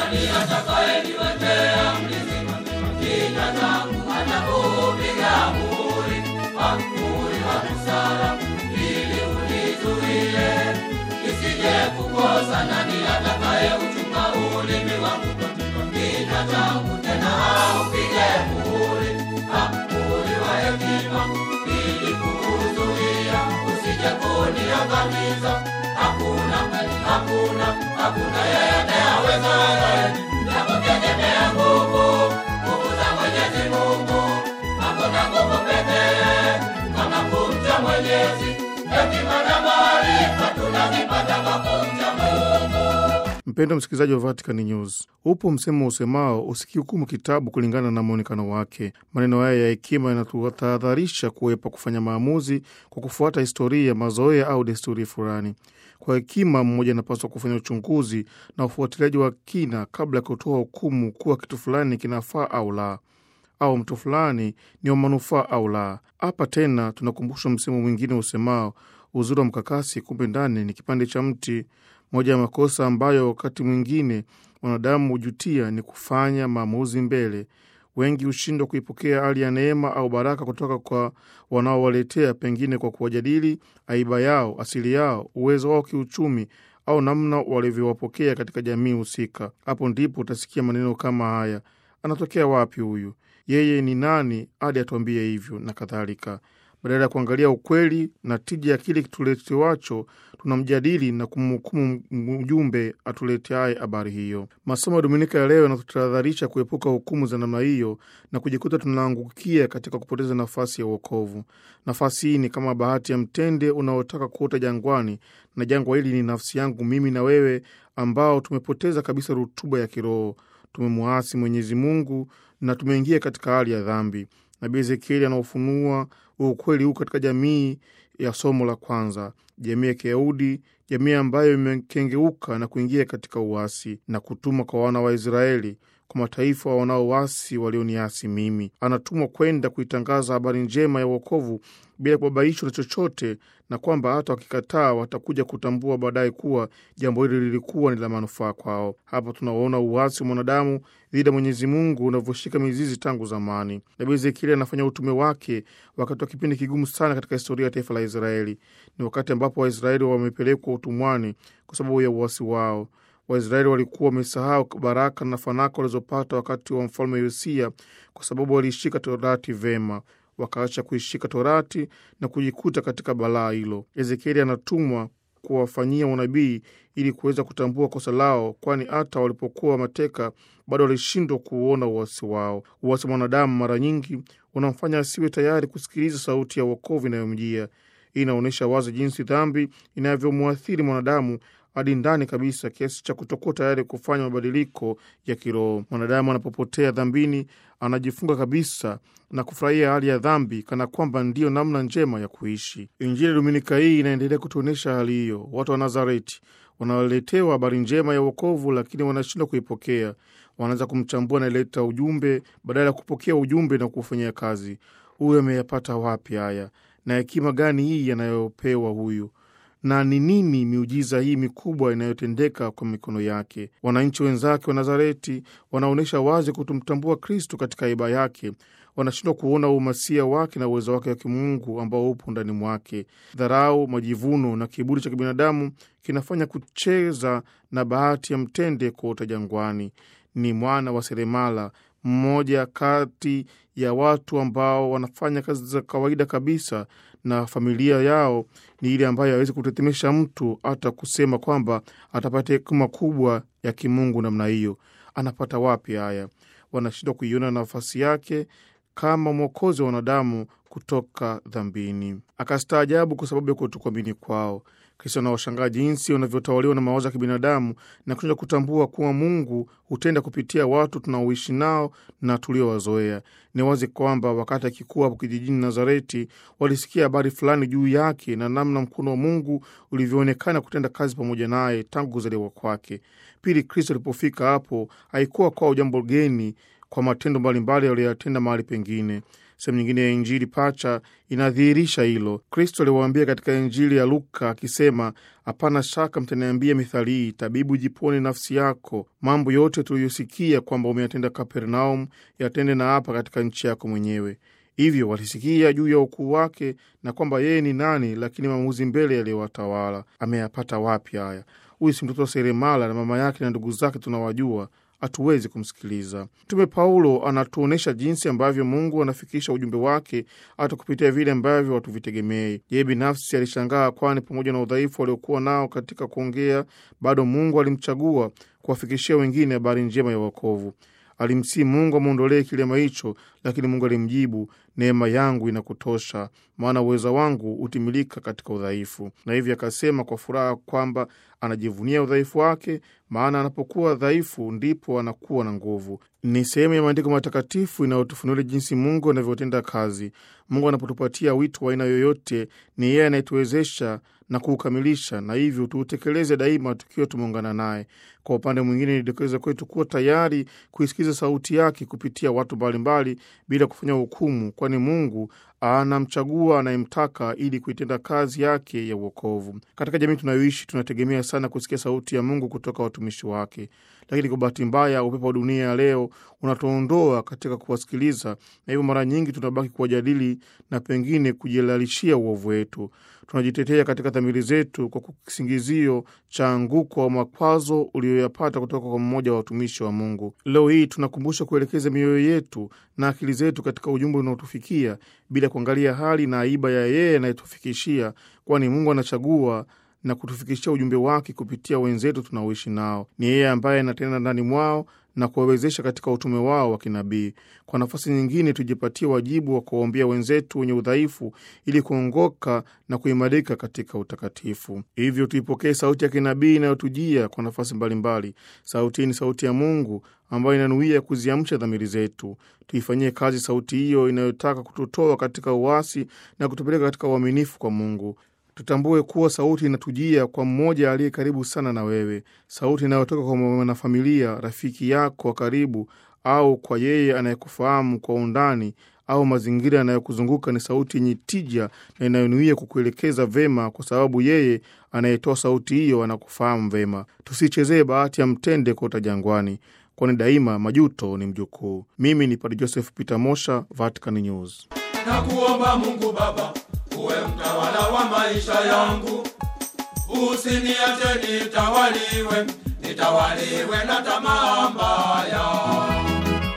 nani atakayeniwekea mlizima? Kinywa changu atakupiga muhuri, kwa muhuri wa busara, ili unizuie nisije kukosa. Nani atakayeuchunga ulimi wangu? Kinywa changu tena aupige muhuri, kwa muhuri wa hekima, ili kuuzuia usije kuniangamiza. Hakuna, hakuna, hakuna yeyote awezaye na kutegemea nguvu, nguvu za Mwenyezi Mungu. Hakuna nguvu pekee kama kumcha Mwenyezi. Hekima na maarifa tunazipata kwa kumcha Mungu. Mpendo msikilizaji wa Vatican News, upo msemo usemao usikihukumu kitabu kulingana na mwonekano wake. Maneno haya ya hekima yanatutahadharisha kuepa kufanya maamuzi kwa kufuata historia, mazoea au desturi fulani. Kwa hekima, mmoja anapaswa kufanya uchunguzi na ufuatiliaji wa kina kabla ya kutoa hukumu kuwa kitu fulani kinafaa au la, au mtu fulani ni wa manufaa au la. Hapa tena tunakumbushwa msemo mwingine usemao uzuri wa mkakasi, kumbe ndani ni kipande cha mti. Moja ya makosa ambayo wakati mwingine wanadamu hujutia ni kufanya maamuzi mbele. Wengi hushindwa kuipokea hali ya neema au baraka kutoka kwa wanaowaletea, pengine kwa kuwajadili aiba yao, asili yao, uwezo wao kiuchumi, au namna walivyowapokea katika jamii husika. Hapo ndipo utasikia maneno kama haya: anatokea wapi huyu? Yeye ni nani hadi atuambie hivyo? na kadhalika. Badala ya kuangalia ukweli na tija ya kile tuletewacho, tunamjadili na kumhukumu mjumbe atuleteaye habari hiyo. Masomo ya Dominika ya leo yanatutahadharisha kuepuka hukumu za namna hiyo na kujikuta tunaangukia katika kupoteza nafasi ya uokovu. Nafasi hii ni kama bahati ya mtende unaotaka kuota jangwani, na jangwa hili ni nafsi yangu mimi na wewe, ambao tumepoteza kabisa rutuba ya kiroho. Tumemwasi Mwenyezi Mungu na tumeingia katika hali ya dhambi. Nabii Ezekieli anaofunua ukweli huu katika jamii ya somo la kwanza, jamii ya Kiyahudi, jamii ambayo imekengeuka na kuingia katika uasi na kutumwa kwa wana wa Israeli, kwa mataifa wanaoasi walioniasi mimi. Anatumwa kwenda kuitangaza habari njema ya uokovu bila kubabaishwa na chochote, na kwamba hata wakikataa watakuja kutambua baadaye kuwa jambo hili lilikuwa ni la manufaa kwao. Hapa tunaona uasi wa mwanadamu dhidi ya Mwenyezi Mungu unavyoshika mizizi tangu zamani. Nabii Ezekieli anafanya utume wake wakati wa kipindi kigumu sana katika historia ya taifa la Israeli. Ni wakati ambapo Waisraeli wamepelekwa utumwani kwa sababu ya uasi wao. Waisraeli walikuwa wamesahau baraka na fanaka walizopata wakati wa mfalme Yosia kwa sababu waliishika Torati vema, wakaacha kuishika Torati na kujikuta katika balaa hilo. Ezekieli anatumwa kuwafanyia unabii ili kuweza kutambua kosa lao, kwani hata walipokuwa mateka bado walishindwa kuuona uasi wao. Uasi wa mwanadamu mara nyingi unamfanya asiwe tayari kusikiliza sauti ya uokovu inayomjia. Hii inaonyesha wazi jinsi dhambi inavyomwathiri mwanadamu hadi ndani kabisa kiasi cha kutokuwa tayari kufanya mabadiliko ya kiroho. Mwanadamu anapopotea dhambini, anajifunga kabisa na kufurahia hali ya dhambi kana kwamba ndiyo namna njema ya kuishi. Injili Dominika hii inaendelea kutuonyesha hali hiyo. Watu wa Nazareti wanaletewa habari njema ya uokovu, lakini wanashindwa kuipokea. Wanaanza kumchambua anayeleta ujumbe badala ya kupokea ujumbe na kuufanyia kazi. Huyu ameyapata wapi haya? Na hekima gani hii yanayopewa huyu na ni nini miujiza hii mikubwa inayotendeka kwa mikono yake? Wananchi wenzake wa Nazareti wanaonyesha wazi kutomtambua Kristu katika haiba yake. Wanashindwa kuona umasia wake na uwezo wake wa kimungu ambao upo ndani mwake. Dharau, majivuno na kiburi cha kibinadamu kinafanya kucheza na bahati ya mtende kuota jangwani. Ni mwana wa seremala, mmoja kati ya watu ambao wanafanya kazi za kawaida kabisa na familia yao ni ile ambayo hawezi kutetemesha mtu hata kusema kwamba atapata hekima kubwa ya kimungu namna hiyo. Anapata wapi haya? Wanashindwa kuiona nafasi yake kama mwokozi wa wanadamu kutoka dhambini. Akastaajabu kwa sababu ya kutokuamini kwao. Kristo anawashangaa jinsi wanavyotawaliwa na mawazo ya kibinadamu na kushindwa kutambua kuwa Mungu hutenda kupitia watu tunaoishi nao na tuliowazoea. Ni wazi kwamba wakati akikuwa hapo kijijini Nazareti, walisikia habari fulani juu yake na namna mkono wa Mungu ulivyoonekana kutenda kazi pamoja naye tangu kuzaliwa kwake. Pili, Kristo alipofika hapo, haikuwa kwao jambo geni kwa matendo mbalimbali aliyoyatenda mahali pengine. Sehemu nyingine ya Injili pacha inadhihirisha hilo. Kristo aliwaambia katika Injili ya Luka akisema, hapana shaka mtaniambia mithali hii, tabibu, jipone nafsi yako, mambo yote tuliyosikia kwamba umeyatenda Kapernaum, yatende na hapa katika nchi yako mwenyewe. Hivyo walisikia juu ya ukuu wake na kwamba yeye ni nani, lakini maamuzi mbele yaliyowatawala. Ameyapata wapi haya? Huyu si mtoto wa seremala, na mama yake na ndugu zake tunawajua hatuwezi kumsikiliza. Mtume Paulo anatuonyesha jinsi ambavyo Mungu anafikisha ujumbe wake hata kupitia vile ambavyo hatuvitegemei. Yeye binafsi alishangaa, kwani pamoja na udhaifu waliokuwa nao katika kuongea, bado Mungu alimchagua kuwafikishia wengine habari njema ya wokovu. Alimsii Mungu amwondolee kilema hicho, lakini Mungu alimjibu, neema yangu inakutosha, maana uweza wangu hutimilika katika udhaifu. Na hivyo akasema kwa furaha kwamba anajivunia udhaifu wake, maana anapokuwa dhaifu ndipo anakuwa na nguvu. Ni sehemu ya maandiko matakatifu inayotufunulia jinsi Mungu anavyotenda kazi. Mungu anapotupatia wito wa aina yoyote, ni yeye anayetuwezesha na kuukamilisha, na hivyo tuutekeleze daima tukiwa tumeungana naye. Kwa upande mwingine, nidokeza kwetu kuwa tayari kuisikiza sauti yake kupitia watu mbalimbali bila kufanya hukumu, kwani Mungu anamchagua anayemtaka ili kuitenda kazi yake ya uokovu. Katika jamii tunayoishi, tunategemea sana kusikia sauti ya Mungu kutoka watumishi wake, lakini kwa bahati mbaya, upepo wa dunia ya leo unatuondoa katika kuwasikiliza, na hivyo mara nyingi tunabaki kuwajadili na pengine kujilalishia uovu wetu. Tunajitetea katika dhamiri zetu kwa kisingizio cha anguko wa makwazo uliyoyapata kutoka kwa mmoja wa watumishi wa Mungu. Leo hii tunakumbusha kuelekeza mioyo yetu na akili zetu katika ujumbe unaotufikia bila kuangalia hali na aiba ya yeye anayetufikishia, kwani Mungu anachagua na kutufikishia ujumbe wake kupitia wenzetu tunaoishi nao. Ni yeye ambaye anatenda ndani mwao na kuwawezesha katika utume wao wa kinabii. Kwa nafasi nyingine, tujipatie wajibu wa kuwaombea wenzetu wenye udhaifu ili kuongoka na kuimarika katika utakatifu. Hivyo tuipokee sauti ya kinabii inayotujia kwa nafasi mbalimbali. Sauti hii ni sauti ya Mungu ambayo inanuia kuziamsha dhamiri zetu. Tuifanyie kazi sauti hiyo inayotaka kututoa katika uasi na kutupeleka katika uaminifu kwa Mungu. Tutambue kuwa sauti inatujia kwa mmoja aliye karibu sana na wewe, sauti inayotoka kwa mwanafamilia, rafiki yako wa karibu, au kwa yeye anayekufahamu kwa undani, au mazingira yanayokuzunguka. Ni sauti yenye tija na inayonuia kukuelekeza vema, kwa sababu yeye anayetoa sauti hiyo anakufahamu vema. Tusichezee bahati ya mtende kota jangwani, kwani daima majuto ni mjukuu. Mimi ni Padre Joseph Peter Mosha, Vatican News. na kuomba Mungu Baba uwe mtawala wa maisha yangu, usiniache nitawaliwe, nitawaliwe na tamaa mbaya.